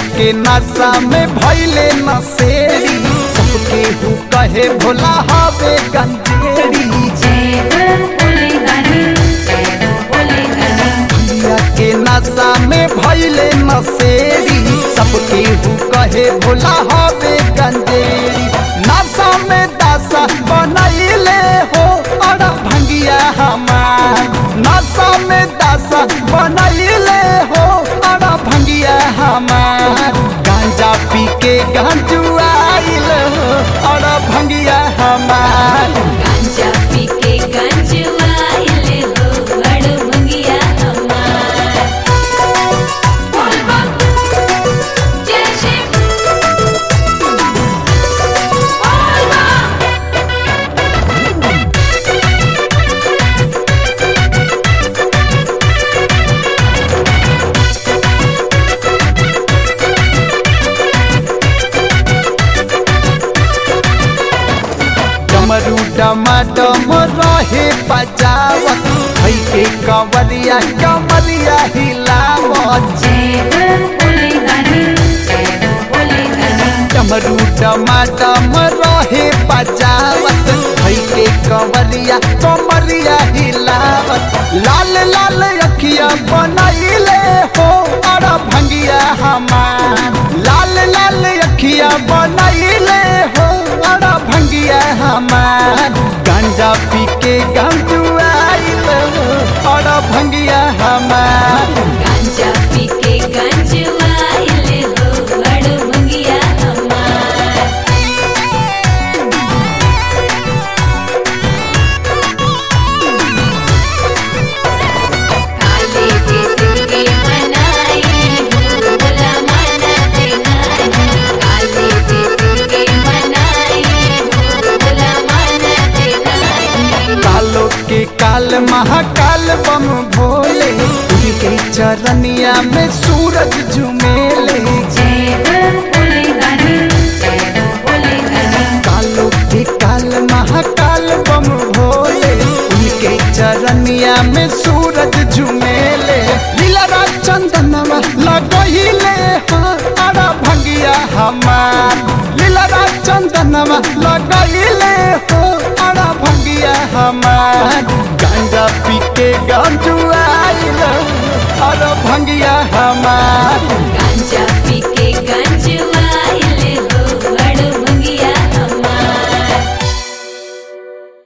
के नशा में भैले नशेरी सबके हु कहे भोला हवे गंजेड़ी जय हो भोले दानी जय हो भोले दानी भैया के नशा में भैले नशेरी सबके हु कहे भोला हवे गंजेड़ी नशा में दशा बनैले हो अड़ा भंगिया हमार नशा में दशा बनैले हो अड़ा भंगिया हमार गांजा पी के गंजुआइल हो अड़ा भंगिया हमार गांजा पी के गंजवाइल हो बड़ भंगिया हमार बोल बम जय शिव बोल बम डमरू डमाडम रहे बजावत भई के कंवरिया कंवरिया हिलावत जय हो भोले दानी जय हो भोले दानी डमरू डमाडम रहे बजावत भई के कंवरिया कंवरिया हिलावत लाल लाल अखिया बनैले हो अड़ा भंगिया हमार लाल लाल अखिया बनैले हो अड़ा भंगिया हमार गांजा पी के गंजुआइल हो अड़ा भंगिया हमार गांजा पी के गंजवाइल हो बड़ भंगिया हमार काले जिस्म के मनाई हो भोला मानते नहीं काले जिस्म के मनाई हो भोला मानते नहीं कालो के काल महाकाल बम भोले उनके चरनिया में सूरज झुमेले जय हो भोले दानी जय हो भोले दानी कालो के काल महाकाल बम भोले उनके चरनिया में सूरज झुमेले लीला चंदनवा लगहिले हाँ अड़ा भंगिया हमार लीला चंदनवा लगहिले हो अड़ा भंगिया हमार गांजा पी के गंजुआइल अड़ा भंगिया हमार